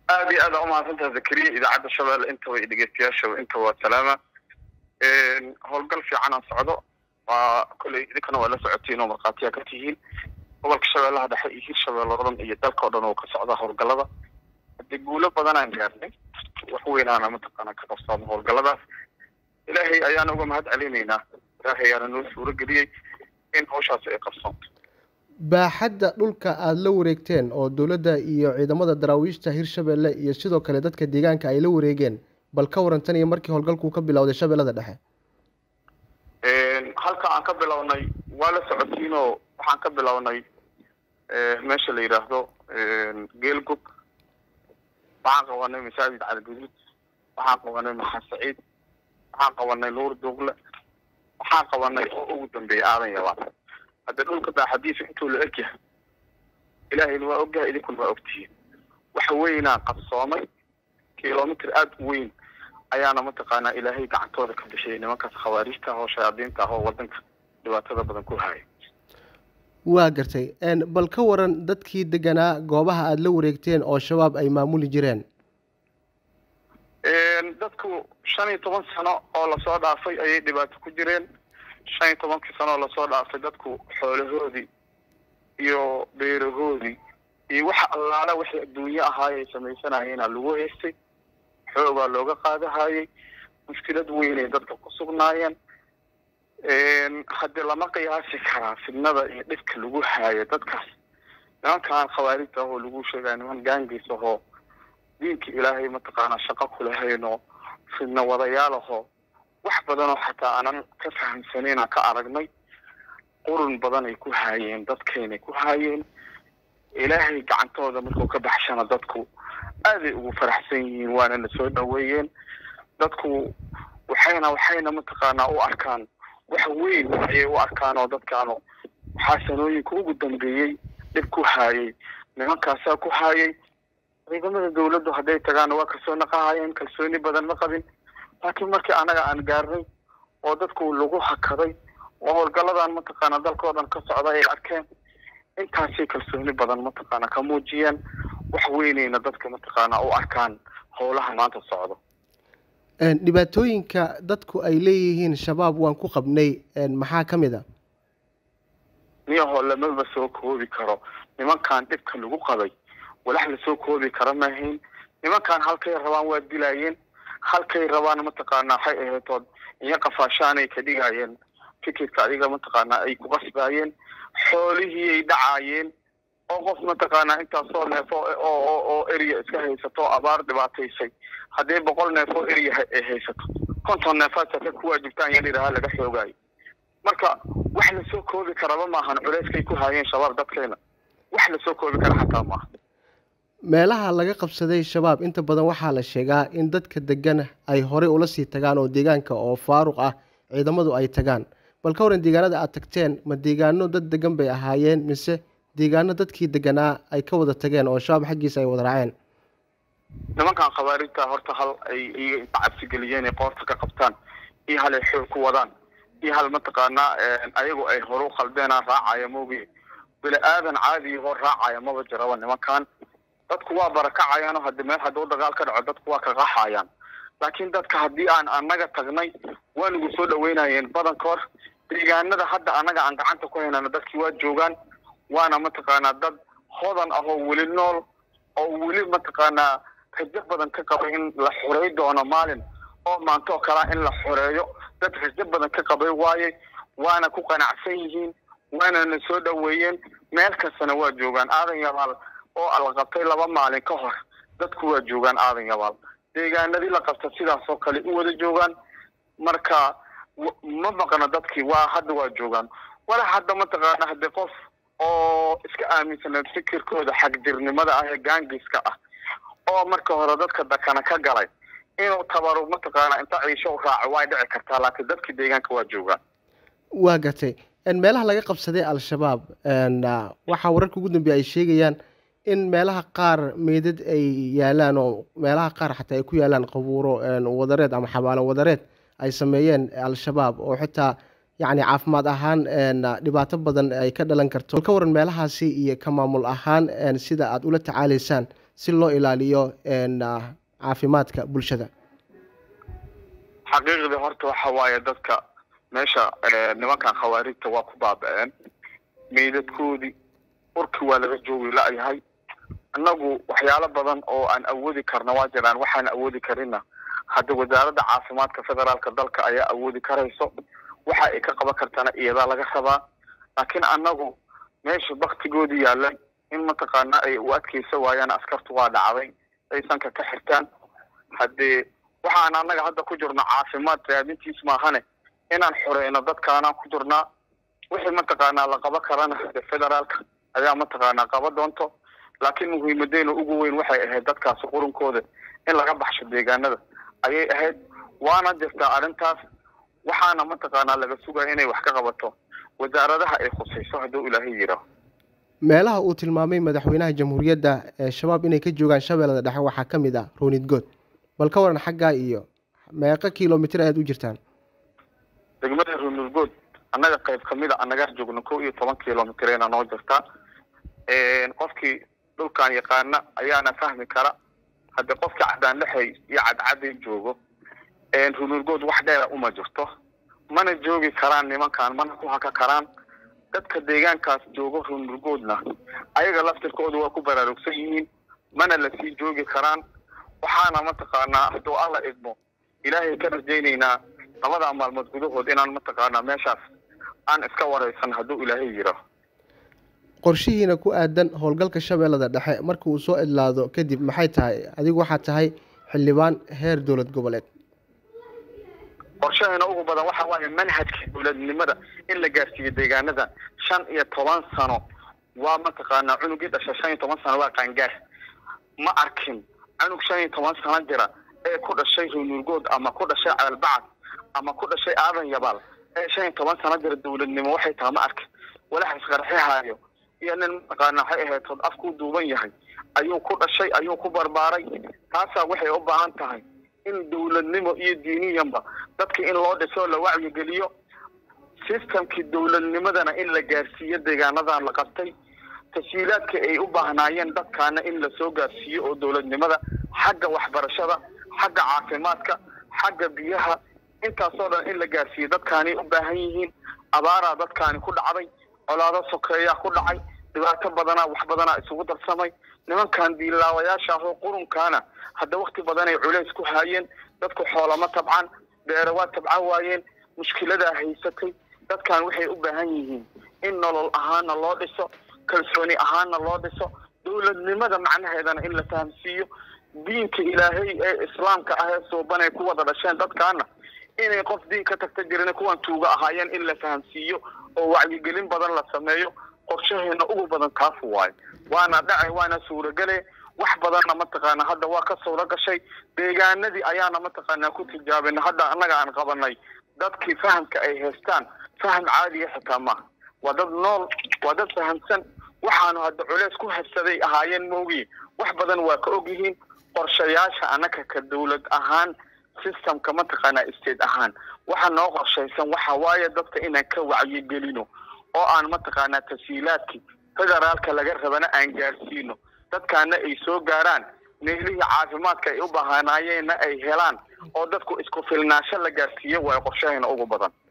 aada iyo aad aa umahadsantaha zakariya idaacadda shabeelle intaba iyo dhegeystayaasha intaba waa salaama howlgal fiican aan socdo waa kolley idinkana waa la socotiin oo markhaatiyaa ka tihiin gobolka shabeellaha dhexe iyo hirshabeelle oo dhan iyo dalka o dhan oo ka socda howlgallada haddii guulo badan aan gaarnay wax weynaana mataqaana ka qabsaamo howlgalladaas ilaahay ayaana uga mahad celinaynaa ilaahay ayaana noo suuro geliyey in hawshaasi ay qabsoonto baaxadda dhulka aada la wareegteen oo dowladda iyo ciidamada daraawiishta hirshabeelle iyo sidoo kale dadka deegaanka ay la wareegeen bal ka warantan iyo markii howlgalkuu ka bilowday shabeellada dhexe halka aan ka bilownay waa la socotiinoo waxaan ka bilownay meesha la yidhaahdo geelgub waxaan qabanay masaajid caligaduud waxaan qabanay maxaa saciid waxaan qabanay nuur duugle waxaan qabanay oo ugu dambeeyay aadan yabaan hadda dhulka baaxadiisa intuu la egyahay ilaahayna waa ogyahay idinkuna waa ogtihiin waxa weynaa qabsoomay kilomitr aada u weyn ayaana mataqaanaa ilaahay gacantooda ka bixiyay nimankaas khawaariijta ah oo shayaadiinta ah oo wadanka dhibaatada badan ku haya waa gartay bal ka waran dadkii deganaa goobaha aada la wareegteen oo shabaab ay maamuli jireen dadku shan iyo toban sano oo lasoo dhaafay ayay dhibaato ku jireen shan iyo tobankii sano oo lasoo dhaafay dadku xoolahoodii iyo beerahoodii iyo waxa allaala wixii adduunye ahaayay samaysanayeenaa lagu haystay xoogaa looga qaadahayay mushkilad weynay dadka ku sugnaayeen haddii lama qiyaasi karaa fidnada iyo dhibka lagu haayo dadkaas nimankaan khawaarijta ahoo lagu sheegaya niman gaangiis ahoo diinka ilaahay mataqaanaa shaqo kulahayno fidna wadayaal ahoo wax badanoo xataa aanan ka fahamsanayna ka aragnay qurun badan ay ku haayeen dadkaynay ku haayeen ilaahay gacantooda markuu ka baxshana dadku aaday ugu faraxsan yihiin waana na soo dhaweeyeen dadku waxayna waxayna mataqaanaa u arkaan wax weyn ayay u arkaan oo dadkaanu waxaa sanooyinka ugu dambeeyey dhib ku haayay nimankaasaa ku haayay ciidamada dawladdu hadday tagaan waa kasoo naqahayeen kalsooni badan ma qabin laakiin markii anaga aan gaarnay oo dadku lagu hakaday oo howlgalladan mataqaana dalkao dhan ka socda ay arkeen intaasay kalsooni badan mataqaana ka muujiyeen wax weynayna dadka mataqaana u arkaan howlaha maanta socdo dhibaatooyinka dadku ay leeyihiin shabaab waan ku qabnay maxaa ka mid a niyahoo lamaba soo koobi karo nimankan dhibka lagu qabay walax lasoo koobi karo maahayn nimankan halkay rabaan waa dilaayeen halkay rabaan mataqaanaa waxay ahaytood iyo qafaashaanay ka dhigaayeen fikirka adiga mataqaanaa ay ku qasbaayeen xoolihii ay dhacaayeen oo qof mataqaanaa intaasoo neefo oo oo eriya iska haysato abaar dhibaataysay haddii boqol neefoo eriya ay haysato konton neefaad saka ku waajibtaan yan idhaha laga xoogaayo marka wax lasoo koobi karaba maahan culeyskay ku haayeen shabaab dadkeena wax lasoo koobi kara xataa maaha meelaha laga qabsaday shabaab inta badan waxaa la sheegaa in dadka degan ay horey ula sii tagaan oo deegaanka oo faaruq ah ciidamadu ay tagaan bal ka waran deegaanada aad tagteen ma deegaano dad degan bay ahaayeen mise deegaano dadkii deganaa ay ka wada tageen oo shabaab xaggiisa ay wada raaceen nimankan khawaarijta horta hal ay iyaga inta cabsigeliyeen ay qoorta ka qabtaan iyo hal ay xoog ku wadaan iyo hal mataqaanaa ayagu ay horu khaldeenaa raacaya moogi bini aadan caadi hor raacaya maba jiraba nimankan dadku waa barakacayaanoo hadi meel hadduu dagaal ka dhaco dadku waa ka qaxayaan laakiin dadka haddii aan anaga tagnay waa nagu soo dhaweynayeen badankood deegaanada hadda anaga aan gacanta ku haynana dadkii waa joogaan waana mataqaanaa dad hodan ah oo weli nool oo weli mataqaanaa rajo badan ka qabay in la xorey doono maalin oo maanto oo kalea in la xoreeyo dad rajo badan ka qabay waaye waana ku qanacsan yihiin waana na soo dhaweeyeen meel kastana waa joogaan aadan yabaal oo la qabtay laba maalin ka hor dadku waa joogaan aadan yabaal deegaanadii la qabta sidaas oo kale u wada joogaan marka ma maqno dadkii waa hadda waa joogaan wala hadda mataqaana haddii qof oo iska aaminsaneed fikirkooda xagdirnimada ah ee gaangiska ah oo marka hore dadka dakana ka galay inuu tabaru mataqaana inta ciisho u raaco way dhici kartaa laakiin dadkii deegaanka waa joogaan waa gatay meelaha laga qabsaday al-shabaab waxaa wararka ugu dambeeya ay sheegayaan in meelaha qaar meydad ay yaalaan oo meelaha qaar xataa ay ku yaalaan qabuuro wadareed ama xabaalo wadareed ay sameeyeen al-shabaab oo xitaa yacni caafimaad ahaan dhibaato badan ay ka dhalan karto ka waran meelahaasi iyo ka maamul ahaan sida aada ula tacaalaysaan si loo ilaaliyo caafimaadka bulshada xaqiiqdii horta waxa waaye dadka meesha nimankan khawaarijta waa ku baaba-een meydadkoodii urki waa laga joogi la-yahay annagu waxyaalo badan oo aan awoodi karna waa jiraan waxaan awoodi karina hadda wasaaradda caafimaadka federaalka dalka ayaa awoodi karayso waxa ay ka qaban kartana iyadaa laga rabaa laakiin annagu meesha baktigoodii yaalan in mataqaana ay u adkeysa waayaan askartu waa dhacday ay sanka ka xirtaan haddee waxaan annaga hadda ku jirno caafimaad raadintiis maahane inaan xoreyno dadkaanaan ku jirnaa wixii mataqaanaa la qaban karana hade federaalka ayaa mataqaanaa qaba doonto laakiin muhiimadeena ugu weyn waxay ahayd dadkaasi qurunkooda in laga baxsho deegaanada ayay ahayd waana jirtaa arrintaas waxaana mataqaanaa laga sugaya inay wax ka qabato wasaaradaha ay khusayso hadduu ilaahay yidhaaho meelaha uu tilmaamay madaxweynaha jamhuuriyadda ee shabaab inay ka joogaan shabeellada dhexe waxaa ka mid ah roonidgood bal ka waran xaggaa iyo meeqa kilomitr ayaad u jirtaan degmada roonidgood annaga qayb kamid a annagaa joogno kow iyo toban kilomitreena noo jirtaa qofkii dhulkan yaqaana ayaana fahmi kara hadde qofkii cadaanlexey iyo cadcaday joogo roonidgood wax dheera uma jirto mana joogi karaan nimankan mana ku haka karaan dadka deegaankaas joogo roonidgoodna ayaga laftirkooda waa ku baraarugsan yihiin mana lasii joogi karaan waxaana mataqaanaa hadduu alla idmo ilaahay ka rajaynaynaa labadaa maalmood gudahood inaan mataqaanaa meeshaas aan iska wareysan hadduu ilaahay yidhaaho qorshihiina ku aadan howlgalka shabeellada dhexe marka uu soo idlaado kadib maxay tahay adigu waxaad tahay xildhibaan heer dowlad goboleed qorshaheena ugu badan waxa waaye manhajka dowladnimada in la gaarsiiyo deegaanada shan iyo toban sano waa mataqaanaa cunugii dhasha shan iyo toban sano waa qaangaar ma arkin cunug shan iyo toban sano jira ee ku dhashay roonurgood ama ku dhashay ceelbacad ama ku dhashay aadan yabaal ee shan iyo toban sano jira dowladnimo waxay tahay ma arkin walax isqarxihaayo iyo nin mataqaana waxay ahayd tood afkuu duuban yahay ayuu ku dhashay ayuu ku barbaaray taasaa waxay u baahan tahay in dowladnimo iyo diiniyanba dadka in loo dhiso la wacyigeliyo systemkii dowladnimadana in la gaarsiiyo deegaanadan la qabtay tashiilaadka ay u baahnaayeen dadkaana in lasoo gaarsiiyo oo dowladnimada xagga waxbarashada xagga caafimaadka xagga biyaha intaasoo dhan in la gaarsiiyo dadkaanay u baahan yihiin abaaraa dadkaani ku dhacday colaado sokeeyaa ku dhacay dhibaato badanaa wax badanaa isugu darsamay nimankan diilaawayaasha ahoo qurunkaana hadda wakti badanay culays ku haayeen dadku xoolama tabcan beere waa tabcan waayeen mushkiladaa haysatay dadkan waxay u baahan yihiin in nolol ahaana loo dhiso kalsooni ahaana loo dhiso dowladnimada macnaheedana in la fahamsiiyo diinka ilaahay ee islaamka ah ee suubanay ku wada dhasheen dadkaana inay qof diin ka tagta jirin kuwan tuuga ahaayeen in la fahamsiiyo oo wacyigelin badan la sameeyo qorshaheena ugu badan kaafu waayo waana dhacay waana suuragele wax badanna mataqaana hadda waa ka suuro gashay deegaanadii ayaana mataqaanaa ku tijaabina hadda annaga aan qabanay dadkii fahamka ay haystaan faham caadiya xitaa maaha waa dad nool waa dad fahamsan waxaanu hadda culeys ku habsaday ahaayeen moogiin wax badan waa ka ogyihiin qorshayaasha annaka ka dowlad ahaan systemka mataqaanaa state ahaan waxa noo qorshaysan waxa waaye dadka inaan ka wacyigelino oo aan mataqaanaa tashiilaadkii federaalka laga rabana aan gaarsiino dadkaana ay soo gaaraan meelihii caafimaadka ay u baahanaayeenna ay helaan oo dadku isku filnaasho la gaarsiiyo waayo qorshaheena ugu badan